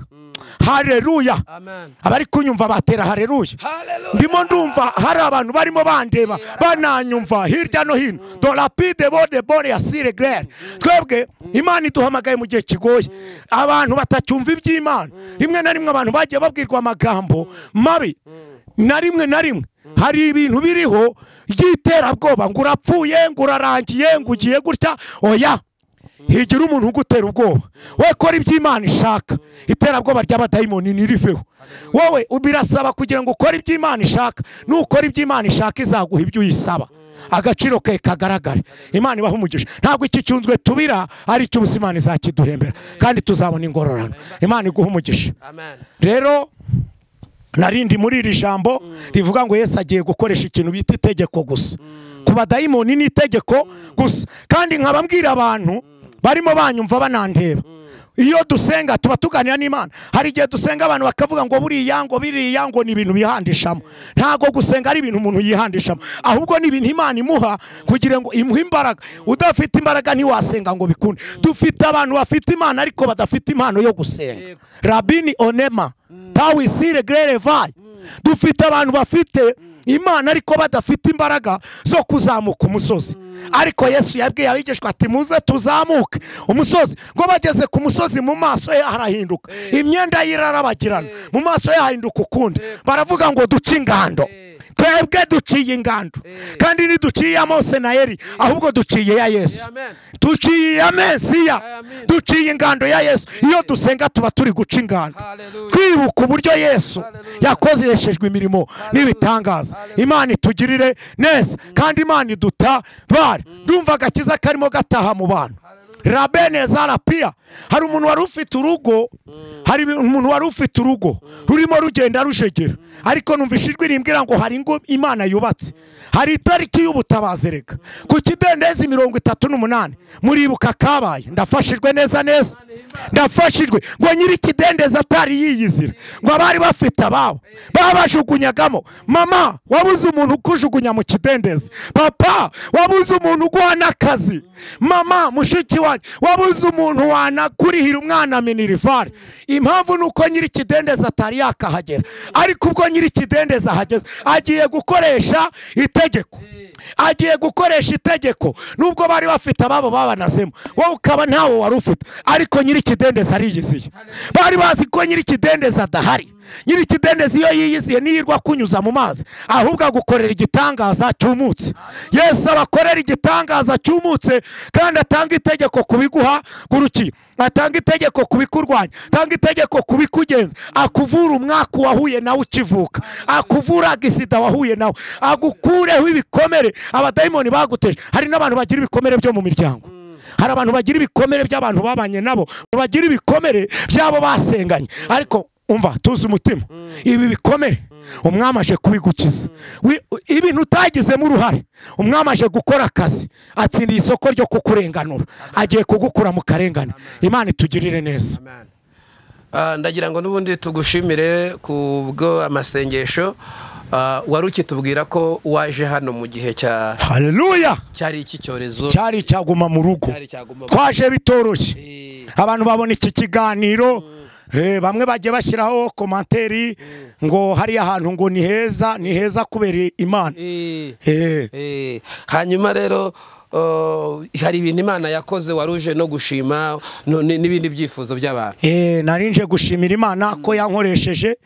hareruya amen abari kunyumva batera hareruya haleluya ndimo ndumva hari abantu barimo bandeba bananyumva hirya no hino do rapide bode bore ya sire gare twebwe imana iduhamagaye mu gihe kigoye abantu batacyumva iby'imana rimwe na rimwe abantu bagiye babwirwa amagambo mabi na rimwe na rimwe hari ibintu biriho by'iterabwoba ngo urapfuye ngo urarangiye ngo ugiye gutya oya higira umuntu ugutera ubwoba wowe kora iby'imana ishaka iterabwoba ry'abadayimoni ntiriveho wowe birasaba kugira ngo ukore iby'imana ishaka nukora iby'imana ishaka izaguha ibyo uyisaba agaciro ke kagaragare imana ibaha umugisha ntabwo iki cyunzwe tubira ari cyo ubusa imana izakiduhembera kandi tuzabona ingororano imana iguha umugisha amen rero narindi muri iri jambo rivuga ngo yesu agiye gukoresha ikintu bita itegeko gusa ku badayimoni ni itegeko gusa kandi nkaba mbwira abantu barimo banyumva banandeba iyo dusenga tuba tuganira n'imana hari igihe dusenga abantu bakavuga ngo buriya ngo biriya ngo ni ibintu bihandishamo ntabwo gusenga ari ibintu umuntu yihandishamo ahubwo ni ibintu imana imuha kugira ngo imuhe imbaraga udafite imbaraga ntiwasenga ngo bikunde dufite abantu bafite imana ariko badafite impano yo gusenga rabini onema tawisire gerere vayi dufite abantu bafite imana ariko badafite imbaraga zo kuzamuka umusozi ariko yesu yabwiye abigishwa ati muze tuzamuke umusozi ngo bageze ku musozi mu maso ye harahinduka imyenda ye irarabagirana mu maso ye hahinduka ukundi baravuga ngo duce ingando twebwe duciye ingando kandi ntiduciye iya mose na eri ahubwo duciye iya yesu amen duciye iya mesiya Amen. duciye ingando ya yesu iyo dusenga tuba turi guca ingando Hallelujah. kwibuka uburyo yesu Hallelujah. yakoreshejwe imirimo n'ibitangaza imana itugirire neza kandi imana idutabare ndumva agakiza karimo gataha mu bantu rabenezara pia hari umuntu wari ufite urugo hari umuntu wari ufite urugo rurimo rugenda rushegera ariko numva ijwi rimbwira ngo hari ingo imana yubatse hari itariki y'ubutabazi reka ku kidendezi mirongo itatu n'umunani muribuka kabaye ndafashijwe neza neza ndafashijwe ngo nyiri ikidendezi atari yiyizira ngo abari bafite ababo babajugunyagamo mama wabuze umuntu ukujugunya mu kidendezi papa wabuze umuntu uguha akazi mama mushiki wanjye wabuze umuntu wanakurihira umwana minirivare impamvu ni uko nyiri ikidendezi atari yakahagera ariko ubwo nyiri ikidendezi ahageze agiye gukoresha itegeko agiye gukoresha itegeko nubwo bari bafite ababo babanazemo wowe ukaba ntawo wari ufite ariko nyiri ikidendezi ariyiziye bari bazi ko nyiri ikidendezi adahari nyiri ikidendezi iyo yiyiziye niyirwa kunyuza mu mazi ahubwo agukorera igitangaza cy'umutsi yesu abakorera igitangaza cy'umutse kandi atanga itegeko kubiguha gurukiye atanga itegeko kubikurwanya atanga itegeko kubikugenza akuvura umwaka wahuye nawe ukivuka akuvura agisida wahuye nawe agukureho ibikomere abadayimoni baguteje hari n'abantu bagira ibikomere byo mu miryango hari abantu bagira ibikomere by'abantu babanye nabo bagira ibikomere by'abo basenganye ariko umva tuzi umutima ibi bikomere umwami aje kubigukiza Wi- ibintu utagizemo uruhare umwami aje gukora akazi atsindiye isoko ryo kukurenganura agiye kugukura mu karengane imana itugirire neza Amen. Ah, ndagira ngo n'ubundi tugushimire ku bwo amasengesho Ah, wari ukitubwira ko waje hano mu gihe cya haleluya cyari iki cyorezo cyari icyaguma mu rugo cyari cyaguma twaje bitoroshye Eh, abantu babona iki kiganiro eh, bamwe bagiye bashyiraho komanteri ngo hariya hantu ngo ni heza ni heza kubera imana eh, Eh, eh. hanyuma rero oh, hari ibintu imana yakoze wari uje no gushima no- ni- n'ibindi byifuzo by'abantu eh, nari nje gushimira imana ko yankoresheje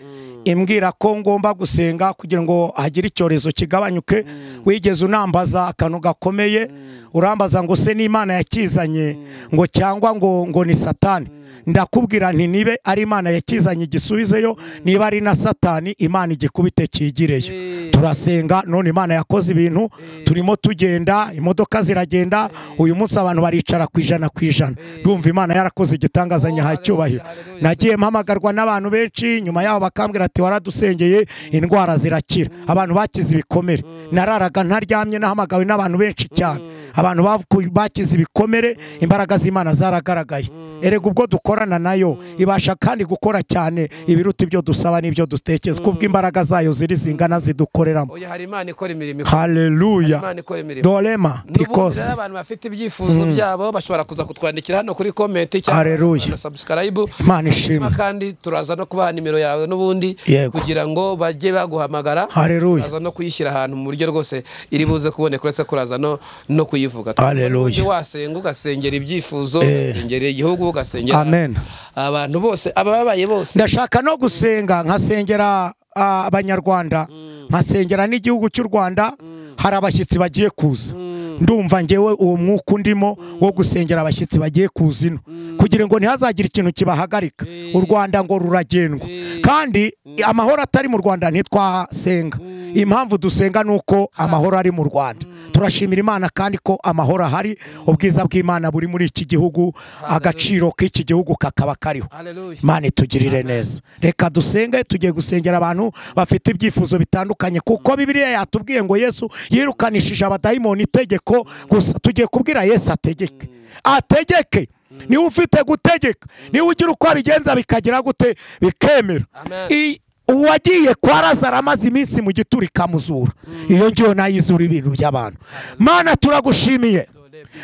imbwira ko ngomba gusenga kugira ngo hagire icyorezo kigabanyuke wigeze unambaza akantu gakomeye urambaza ngo se n'imana yakizanye ngo cyangwa ngo ngo ni satani ndakubwira nti nibe ari imana yakizanye igisubizeyo niba ari na satani imana igikubite cyigireyo Eh. turasenga none imana yakoze ibintu turimo tugenda imodoka ziragenda uyu munsi abantu baricara ku ijana ku ijana ndumva imana yarakoze igitangaza nyahaye icyubahiro hallelujah. nagiye mpamagarwa n'abantu benshi nyuma yaho bakambwira ati waradusengeye indwara zirakira abantu bakize ibikomere nararaga ntaryamye nahamagawe n'abantu benshi cyane abantu baku- bakize ibikomere imbaraga z'imana zaragaragaye erega ubwo dukorana nayo ibasha kandi gukora cyane ibiruta ibyo dusaba n'ibyo dutekereza kubwo imbaraga zayo ziri zingana zidukoreramo oya hari imana ikora imirimo ikora- haleluya imana ikora imirimo dorema N'ubundi rero tikose abantu bafite ibyifuzo byabo bashobora kuza kutwandikira hano kuri komenti Hallelujah. na subscribe imana ishimwe hanyuma kandi turaza no kubaha nimero yawe n'ubundi Yego. kugira ngo bajye baguhamagara Haleluya. turaza no kuyishyira ahantu mu buryo rwose iri buze kuboneka uretse kuraza no, no kuyivuga Haleluya. Ujye wasenga ugasengera ibyifuzo Eh. ugasengera igihugu ugasengera Amen. abantu bose abababaye bose ndashaka no gusenga nkasengera ah, abanyarwanda nkasengera n'igihugu cy'u rwanda hari abashyitsi bagiye kuza ndumva ngewe uwo mwuka undimo wo gusengera abashyitsi bagiye kuza ino kugira ngo ntihazagire ikintu kibahagarika u rwanda ngo ruragendwa kandi amahoro atari mu rwanda ntitwasenga impamvu dusenga ni uko amahoro ari mu rwanda turashimira imana kandi ko amahoro ahari ubwiza bw'imana buri muri iki gihugu agaciro k'iki gihugu kakaba kariho Hallelujah. imana itugirire neza reka dusenge tugiye gusengera abantu bafite ibyifuzo bitandukanye kuko bibiliya yatubwiye ngo yesu yirukanishije abadayimoni itegeko gusa tugiye kubwira yesu ategeke ategeke niwe ufite gutegeka niwe ugira uko abigenza bikagira gute bikemera Amen. I- uwagiye kwa razaro amaze iminsi mu gituro ikamuzura iyo ngiyo nayizura ibintu by'abantu mana turagushimiye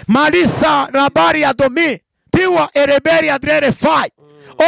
marisa rabari ya domi tiwa ereberi adrere fayi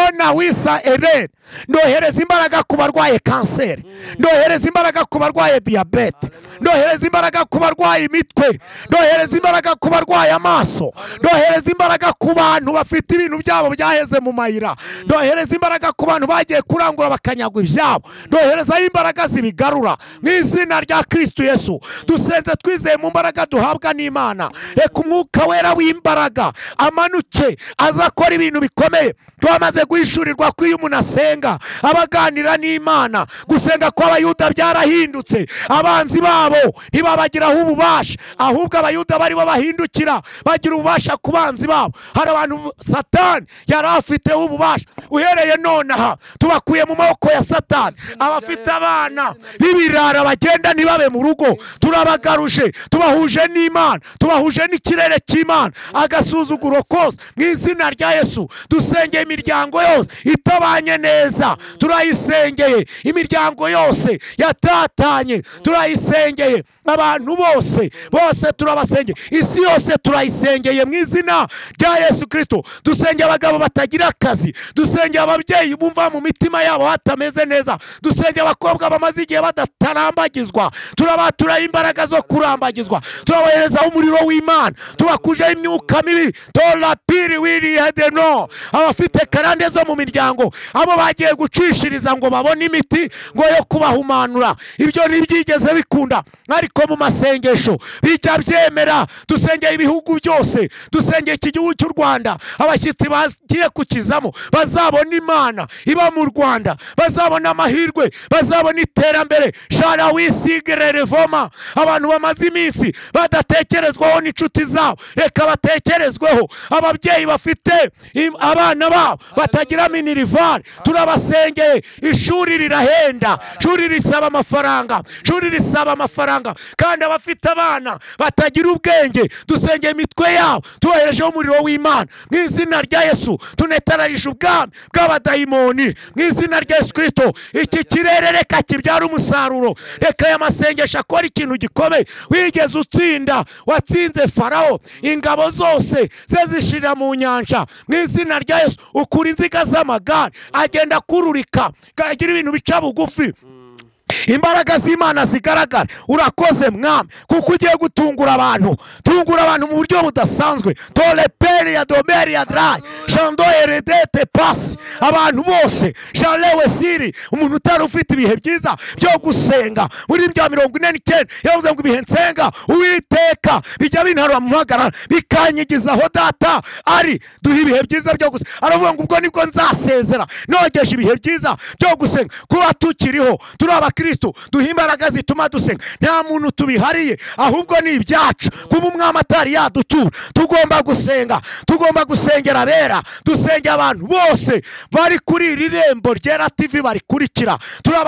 ona wisa erere ndohereza imbaraga ku barwaye kanseri ndohereza imbaraga ku barwaye diyabete ndohereza imbaraga ku barwaye imitwe ndohereza imbaraga ku barwaye amaso ndohereza imbaraga ku bantu bafite ibintu byabo byaheze mu mayira ndohereza imbaraga ku bantu bagiye kurangura bakanyagwa ibyabo ndoherezaho imbaraga zibigarura mu izina rya kristu yesu dusenze twizeye mu mbaraga duhabwa n'imana reka umwuka wera w'imbaraga amanuke aza akora ibintu bikomeye twamaze guhishurirwa ko iyo umuntu asenga basenga abaganira n'imana gusenga kw'abayuda byarahindutse abanzi babo ntibabagiraho ububasha ahubwo abayuda bari bo bahindukira bagira ububasha ku banzi babo hari abantu satani yari afiteho ububasha uhereye nonaha tubakuye mu maboko ya satani abafite abana b'ibirara bagenda ntibabe mu rugo turabagaruje tubahuje n'imana tubahuje n'ikirere cy'imana agasuzuguro kose mu izina rya yesu dusengeye imiryango yose itabanye neza turayisengeye imiryango yose yatatanye turayisengeye abantu bose bose turabasengeye isi yose turayisengeye mu izina rya yesu kirisito dusengeye abagabo batagira akazi dusengeye ababyeyi bumva mu mitima yabo hatameze neza dusengeye abakobwa bamaze igihe badatarambagizwa turabatura imbaraga zo kurambagizwa turaboherezaho umuriro w'imana tubakujeho imyuka mibi torapiri wirihedeno abafite karande zo mu miryango abo bagiye gucishiriza ngo babone imiti ngo yo kubahumanura ibyo ntibyigeze bikunda ariko mu masengesho bijya byemera dusengeye ibihugu byose dusengeye iki gihugu cy'u rwanda abashyitsi bagiye kukizamo bazabona imana iba mu rwanda bazabona amahirwe bazabona iterambere shara wisigire revoma abantu bamaze iminsi badatekerezwaho n'inshuti zabo reka batekerezweho ababyeyi bafite im- abana babo batagira minirivare turabasengeye ishuri rirahenda ishuri risaba amafaranga ishuri risaba amafaranga kandi abafite abana batagira ubwenge dusengeye imitwe yabo tuboherejeho umuriro w'imana mu izina rya yesu tunetararisha ubwami bw'abadayimoni mu izina rya yesu kirisito iki kirere reka kibyara umusaruro reka aya masengesho akora ikintu gikomeye wigeze utsinda watsinze farawo ingabo zose ze zishirira mu nyanja mu izina rya yesu ukura inziga z'amagare agenda akururika agira ibintu bica bugufi imbaraga z'imana zigaragara urakoze mwami kuko ugiye gutungura abantu tungura abantu mu buryo budasanzwe toreperi ya domeri ya darayi shando eredete pasi abantu bose sharewe siri umuntu utari ufite ibihe byiza byo gusenga muri bya mirongo ine n'icyenda yavuze ngo ibihe nsenga uwiteka bijya bintarura mu mpagarara bikanyigizaho data ari duhe ibihe byiza byo gusenga aravuga ngo ubwo nibwo nzasezera nogeje ibihe byiza byo gusenga kuba tukiriho turi abakristo duhe imbaraga zituma dusenga nta muntu tubihariye ahubwo ni ibyacu kuba umwami atari yaducyura tugomba gusenga tugomba gusengera abera dusengera abantu bose bari kuri iri rembo ryera tv barikurikira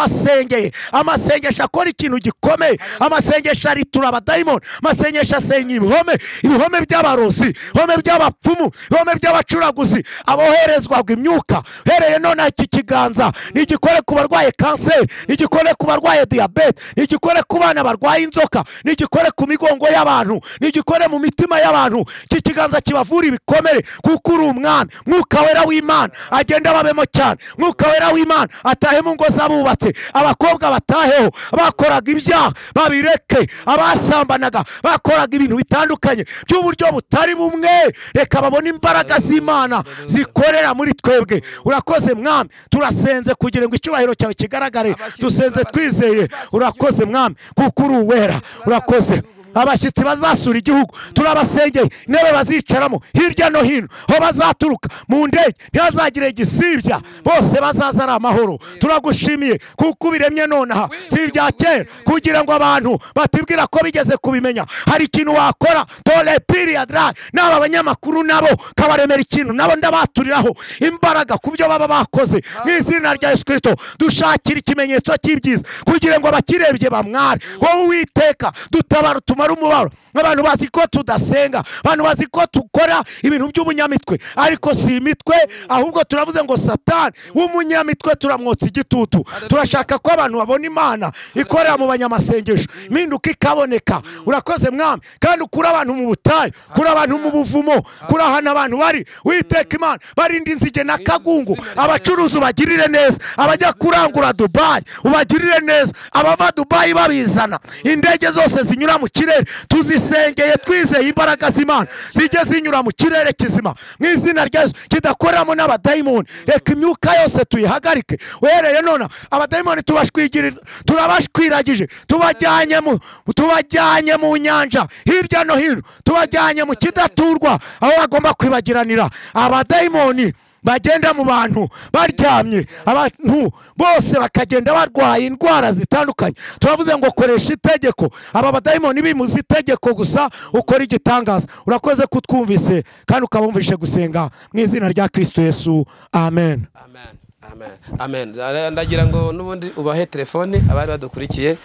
turabasengeye amasengesho akora ikintu gikomeye amasengesho aritura abadayimoni amasengesho asenya ibihome ibihome by'abarozi ibihome by'abapfumu ibihome by'abacuraguzi aboherezwaga imyuka uhereye none iki kiganza nigikore ku barwaye kanseri nigikore ku barwaye diyabete nigikore ku bana barwaye inzoka nigikore ku migongo y'abantu nigikore mu mitima y'abantu iki kiganza kibavura ibikomere kuko uri umwami mwuka wera w'imana agenda babemo cyane mwuka wera w'imana atahe mu ngo z'abubatse abakobwa bataheho bakoraga ibyaha babireke abasambanaga bakoraga ibintu bitandukanye by'uburyo butari bumwe reka babone imbaraga z'imana zikorera muri twebwe urakoze mwami turasenze kugira ngo icyubahiro cyawe kigaragare dusenze twizeye urakoze mwami kuko uri uwera urakoze abashyitsi bazasura igihugu turabasengeye intebe bazicaramo hirya no hino aho bazaturuka mu ndege ntihazagire igisibya bose bazaza ari amahoro turagushimiye kuko ubiremye nonaha si ibya kera kugira ngo abantu batibwira ko bigeze kubimenya hari ikintu wakora tore piriyadi rayi n'aba abanyamakuru nabo kabaremera ikintu nabo ndabaturiraho imbaraga ku byo baba bakoze mu izina rya yesu kirisito dushakira ikimenyetso cy'ibyiza kugira ngo abakirebye bamware wowe uwiteka dutabara tumara umubabaro abantu bazi ko tudasenga abantu bazi ko dukora ibintu by'ubunyamitwe ariko si imitwe ahubwo turavuze ngo satani w'umunyamitwe turamwotsa igitutu turashaka ko abantu babona imana ikorera mu banyamasengesho impinduka ikaboneka urakoze mwami kandi ukura abantu mu butayu kuri abantu mu buvumo kuri ahantu abantu bari witeka imana barinda inzige na kagungu abacuruzi ubagirire neza abajya kurangura dubayi ubagirire neza abava dubayi babizana indege zose zinyura mu kirere tuzisengeye twizeye imbaraga z'imana zijye zinyura mu kirere kizima mu izina ryazo kidakoreramo n'abadayimoni reka imyuka yose tuyihagarike uhereye none abadayimoni tubashwigirira turabashwiragije tubajyanye mu tubajyanye mu nyanja hirya no hino tubajyanye mu kidaturwa aho bagomba kwibagiranira abadayimoni bagenda mu bantu baryamye abantu bose bakagenda barwaye indwara zitandukanye turavuze ngo koresha itegeko aba badayimoni bimuza itegeko gusa ukora igitangaza urakoze kutwumvise kandi ukabumvishe gusenga mu izina rya kirisito yesu amen amen amen amen Ara- ndagira ngo n'ubundi ubahe telefone abari badukurikiye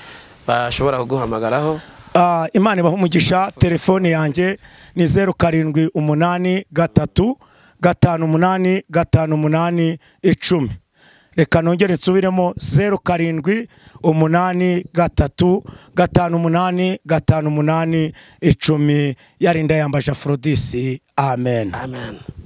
bashobora kuguhamagaraho Ah, imana ibaha umugisha telefone yanjye ni zeru karindwi umunani gatatu gatanu umunani gatanu umunani icumi reka nongere nsubiremo zeru karindwi umunani gatatu gatanu umunani gatanu umunani icumi yarinda yambaje aforodisi amen amen